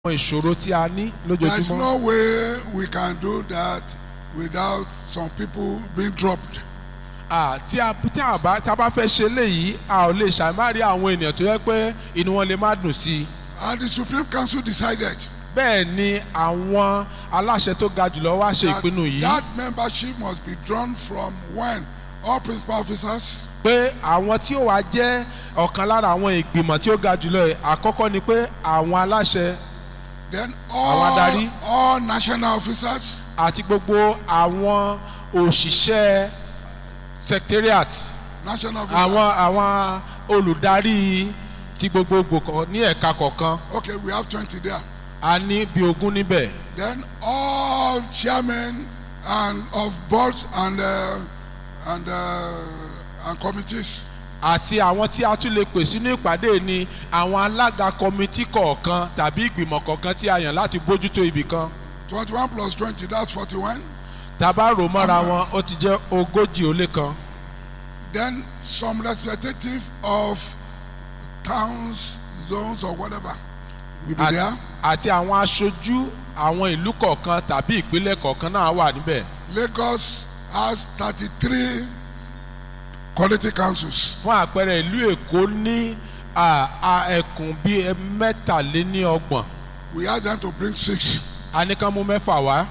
àwọn ìṣòro tí a ní There is lójoojúmọ́. no way we can do that without some people being dropped. Ah, tí a tí a bá tá a bá fẹ́ ṣe léyìí a ò lè ṣàmárì àwọn ènìyàn tó yẹ pé inú wọn lè má dùn sí i. And the Supreme Council decided bẹ́ẹ̀ ni àwọn aláṣẹ tó ga jùlọ wá ṣe that ìpinnu yìí that membership must be drawn from when all principal officers, pé àwọn tí ó wá jẹ́ ọ̀kan lára àwọn ìgbìmọ̀ tí ó ga jùlọ yìí àkọ́kọ́ ni pé àwọn aláṣẹ then Àwọn adarí. all, all national officers, àti gbogbo àwọn òṣìṣẹ́ secretariat national officers. àwọn àwọn olùdarí ti gbogbogbò kan ní ẹ̀ka kọ̀ọ̀kan Okay, we have 20 there. a ní bí ogún níbẹ̀ Then all chairmen and of boards and uh, and uh, and committees. àti àwọn tí a tún lè pè sínú ìpàdé ni àwọn alága kọmitì kọ̀ọ̀kan tàbí ìgbìmọ̀ kọ̀ọ̀kan tí a yàn láti bójútó ibì kan 21 plus 20, that's 41. tàbá rò mọ́ra wọn ó ti jẹ́ ogójì ó lé kan Then some representative of towns, zones, or whatever will be At- there. àti àwọn aṣojú àwọn ìlú kọ̀ọ̀kan tàbí ìpínlẹ̀ kọ̀ọ̀kan náà wà níbẹ̀ Lagos has 33 quality councils. fún àpẹẹrẹ ìlú èkó ní à, à, ẹkùn bíi mẹ́tàléníọgbọ̀n We asked them to bring six. a ní kán mú mẹ́fà wá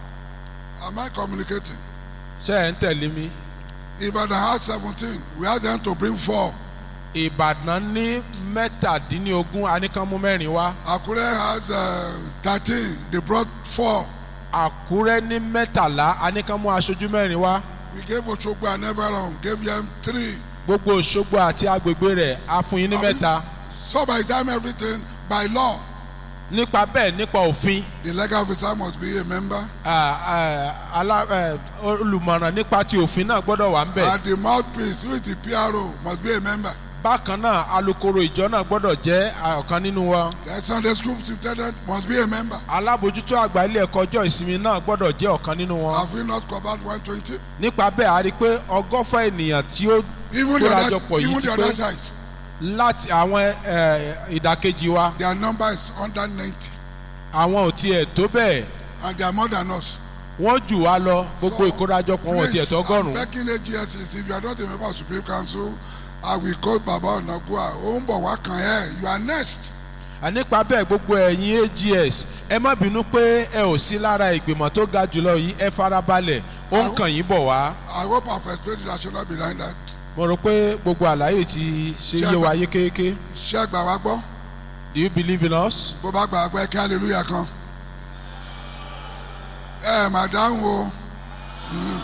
Am I communicating? ṣé ẹ̀ ń tẹ̀lé mi Ibadan has 17. We asked them to bring four. ìbàdàn ní mẹ́tàdínlógún a ní kán mú mẹ́rin wá Akure has uh, 13. They brought four. àkúrẹ́ ní mẹ́tàlá a ní kán mú aṣojú mẹ́rin wá We gave Oshogbo and Everon, gave them three. gbogbo òṣogbo àti agbègbè rẹ̀ a fún yín ní Àbí? mẹ́ta So by the time everything, by law, nípa bẹ́ẹ̀ nípa òfin the legal officer must be a member. à, à, alá- ẹ, olùmọ̀ràn nípa ti òfin náà gbọ́dọ̀ wà ń bẹ̀. And the mouthpiece, who is the PRO, must be a member. bákan náà alukoro ìjọ náà gbọ́dọ̀ jẹ́ ọ̀kan nínú wọn. The Sunday school superintendent must be a member. alábòjútó àgbà ilé ẹ̀kọ́ ọjọ́ ìsinmi náà gbọ́dọ̀ jẹ́ ọ̀kan nínú wọn. Have we not covered 120? nípa bẹ́ẹ̀ a rí i pé ọgọ́fà ènìyàn tí ó Even the other, kórajọpọ̀ yìí even ti the pé other side, láti àwọn ẹ, ìdàkejì wa their number is under 90. àwọn ò tiẹ̀ tó bẹ́ẹ̀ And they are more than us. wọ́n jù wá lọ gbogbo So, ìkórajọpọ̀ wọn ò tiẹ̀ Please, I'm tọ́gọ́rùn-ún. begging AGSs, if you are not a member of Supreme Council, I will call Baba Onagua. Ó ń bọ̀ wá kàn ẹ́, you are next. nípa bẹ́ẹ̀ gbogbo ẹ̀yin ags ẹ má bínú pé ẹ ò sí lára ìgbìmọ̀ tó ga jùlọ yìí ẹ farabalẹ̀ ó ń kàn yín bọ̀ wá. I hope I've explained the rationale behind that. mo rò pé gbogbo àlàyé ti ṣe yé wa yékéyéké Ṣé ẹ gbà wá gbọ́? do you believe in us. Bó bá gbà wá gbọ́ ẹ kí hallelujah kan. Ẹ mà dáhùn o. Mm.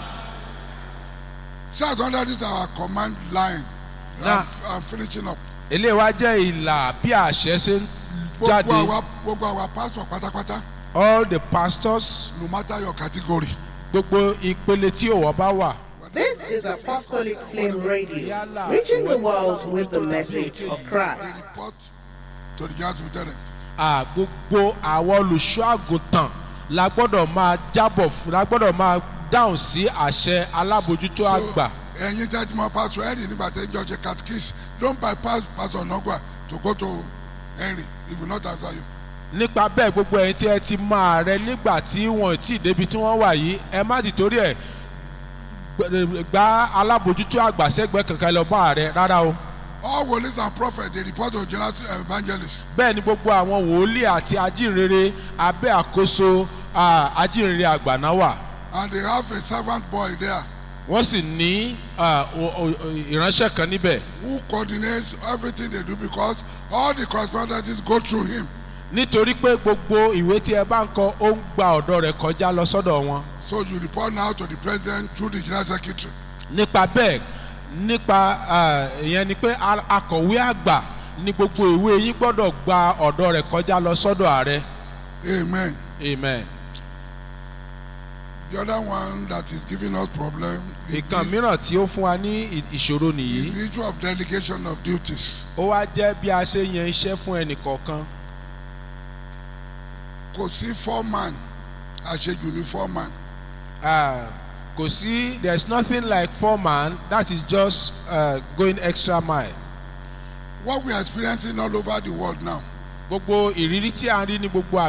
Shout under this our command line. Nah. I'm, I'm finishing up. eléyìí wá jẹ́ ìlà bí àṣẹ ṣe ń jáde Gbogbo àwa gbogbo àwa pastor pátápátá all the pastors no matter your category. gbogbo ìpele tí òwò bá wà. This is Apostolic Flame Radio, reaching the world with the message of They Christ. report to the general superintendent. à gbogbo àwọn olùṣọ́ àgùntàn la gbọ́dọ̀ máa jábọ̀ fún la gbọ́dọ̀ máa dáhùn sí àṣẹ alábòjútó àgbà. ẹ̀yin tẹ́ ti mọ pastor henry nígbà tẹ́ ń jọ ṣe catechist don't bypass pastor nogwa to go to henry he will not answer you. nípa bẹ́ẹ̀ gbogbo ẹ̀yin tí ẹ ti mọ ààrẹ nígbà tí wọ́n ti débi tí wọ́n wà yìí ẹ má ti torí ẹ̀ gbẹ- gba alábòjútó àgbà sẹ́gbẹ̀ẹ́ kankan lọ bá ààrẹ rárá o. all wòlíì and prophets dey report to general evangelist. bẹ́ẹ̀ ni gbogbo àwọn wòlíì àti ajínrere abẹ́ àkóso à, ajínrere àgbà náà wà. and they have a servant boy there wọ́n sì ní à, o- o- o- ìránṣẹ́ kan níbẹ̀. who coordinates everything they do because all the correspondences go through him. nítorí pé gbogbo ìwé tí ẹ bá ń kọ ó ń gba ọ̀dọ̀ rẹ̀ kọjá lọ sọ́dọ̀ wọn. so you report now to the president through the general secretary. nípa bẹ́ẹ̀ nípa à, ìyẹn ni pé a- akọ̀wé àgbà ní gbogbo ìwé yín gbọ́dọ̀ gba ọ̀dọ̀ rẹ̀ kọjá lọ sọ́dọ̀ ààrẹ. amen. amen. the other one that is giving us problem is ìkan the, mìíràn tí ó fún wa ní ì- ìṣòro is nìyí the issue of delegation of duties. ó wá jẹ́ bí a ṣe yan iṣẹ́ fún ẹnì kọ̀ọ̀kan. kò sí foreman àṣejù ní foreman. Ah, kò sí there is nothing like foreman that is just uh, going extra mile. what we are experiencing all over the world now gbogbo ìrírí tí a ń rí ní gbogbo